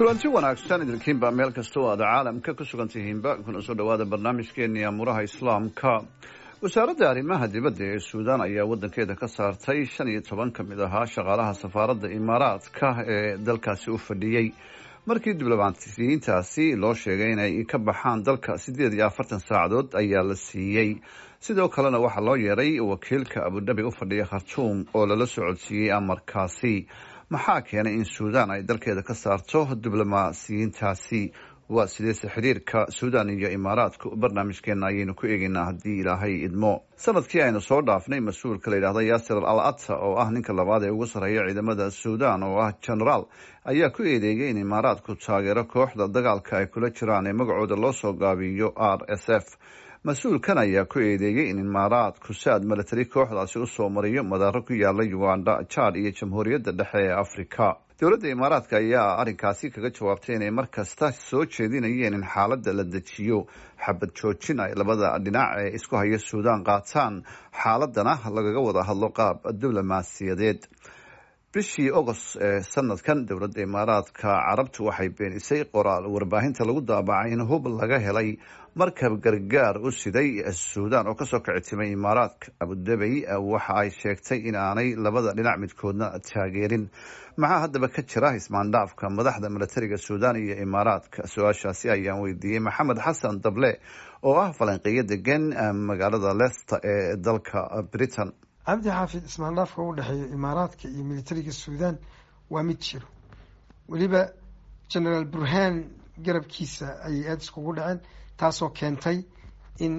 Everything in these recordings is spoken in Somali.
kulanti wanaagsan idinkiinba meel kastoo aad caalamka ku sugan tihiinba kuna soo dhawaada barnaamijkeeni amuuraha islaamka wasaaradda arrimaha dibadda ee suudaan ayaa wadankeeda ka saartay shan iyo toban ka mid ahaa shaqaalaha safaaradda imaaraadka ee dalkaasi u fadhiyey markii diblomaasiyiintaasi loo sheegay inay ka baxaan dalka siddeed iyo afartan saacadood ayaa la siiyey sidoo kalena waxaa loo yeeray wakiilka abudhabi u fadhiya khartuum oo lala socodsiiyey amarkaasi maxaa keenay in suudaan ay dalkeeda ka saarto diblomaasiyiintaasi waa sideese xiriirka suudaan iyo imaaraadku barnaamijkeena ayaynu ku eegeynaa haddii ilaahay idmo sanadkii aynu soo dhaafnay mas-uulka la yidhahda yaasir al ata oo ah ninka labaad ee ugu sarreeya ciidamada suudaan oo ah genaraal ayaa ku eedeeyay in imaaraadku taageero kooxda dagaalka ay kula jiraan ee magacooda loo soo gaabiyo r s f mas-uulkan ayaa ku eedeeyey in imaaraadku saad milatari kooxdaasi usoo mariyo madaaro ku yaala uganda jad iyo jamhuuriyadda dhexe ee afrika dowladda imaaraadka ayaa arrinkaasi kaga jawaabtay inay mar kasta soo jeedinayeen in xaaladda la dejiyo xabad joojin ay labada dhinac ee isku haya suudaan qaataan xaaladana lagaga wada hadlo qaab diblomaasiyadeed bishii agost ee sanadkan dowladda imaaraadka carabtu waxay beenisay qoraal warbaahinta lagu daabacay in hub laga helay markab gargaar u siday suudaan oo kasoo kici timay imaaraadka abudabey waxa ay sheegtay in aanay labada dhinac midkoodna taageerin maxaa haddaba ka jira ismaandhaafka madaxda milatariga suudaan iyo imaaraadka su-aashaasi ayaan weydiiyey maxamed xasan dable oo ah falanqeeyo degan magaalada leicester ee dalka britain cabdi xaafid ismaandhaafka u dhexeeya imaaraadka iyo militariga suudaan waa mid jiro weliba genaraal burhaan garabkiisa ayay aada iskugu dhaceen taasoo keentay in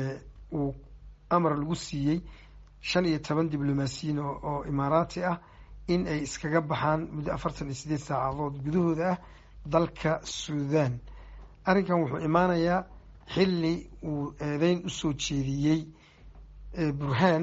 uu amar lagu siiyey shan iyo toban diblomaasiyiin oo imaaraati ah in ay iskaga baxaan muddo afartan iyo sideed saacadood gudahooda ah dalka suudaan arrinkan wuxuu imaanayaa xilli uu eedeyn usoo jeediyey burhaan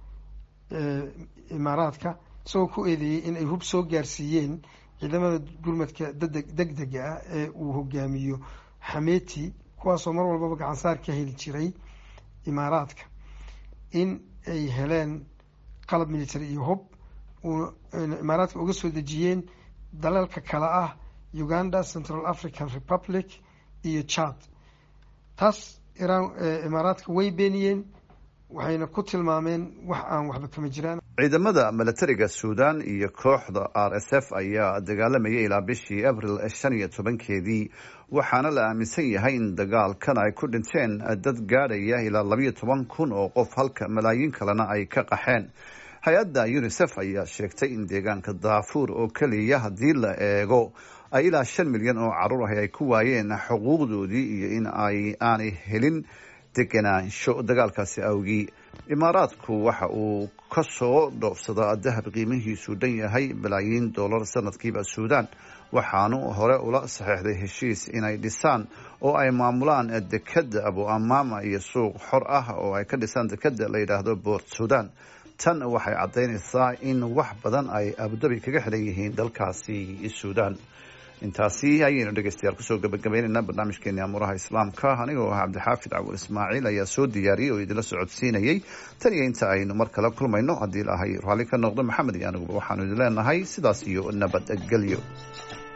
imaaraadka isagoo ku eedeeyey in ay hub soo gaarsiiyeen ciidamada gurmadka deg dega ah ee uu hogaamiyo xameti kuwaasoo mar walbaba gacansaar ka heli jiray imaaraadka in ay heleen qalab military iyo hub imaaraadka uga soo dejiyeen dalalka kale ah uganda central african republic iyo chad taas iraan imaaraadka way beeniyeen waxayna ku tilmaameen wax aan waxba kama jiraan ciidamada milatariga suudaan iyo kooxda r s f ayaa dagaalamayay ilaa bishii abril shan iyo tobankeedii waxaana la aaminsan yahay in dagaalkan ay ku dhinteen dad gaadhaya ilaa labayo toban kun oo qof halka malaayiin kalena ay ka qaxeen hay-adda unisef ayaa sheegtay in deegaanka daafuur oo keliya haddii la eego ay ilaa shan milyan oo caruur ah ay ku waayeen xuquuqdoodii iyo in ay aanay helin deganaansho dagaalkaasi awgii imaaraadku waxa uu ka soo dhoofsadaa dahab qiimihiisu dhan yahay balaayiin dollar sanadkiiba suudaan waxaanu hore ula saxeexday heshiis inay dhisaan oo ay maamulaan dekadda abu amaama iyo suuq xor ah oo ay ka dhisaan dekadda la yidhaahdo boort suudaan tan waxay caddaynaysaa in wax badan ay abudabi kaga xidhan yihiin dalkaasi suudaan intaasi ayaynu dhegeystayaal kusoo gabagabaynaynaa barnaamijkeeni amuuraha islaamka anigoo ah cabdixaafid cawur ismaaciil ayaa soo diyaariyey oo idinla socodsiinayey tan iyo inta aynu mar kale kulmayno haddii ilaahay raalli ka noqdo maxamed iyo aniguba waxaanu idin leenahay sidaas iyo nabadgelyo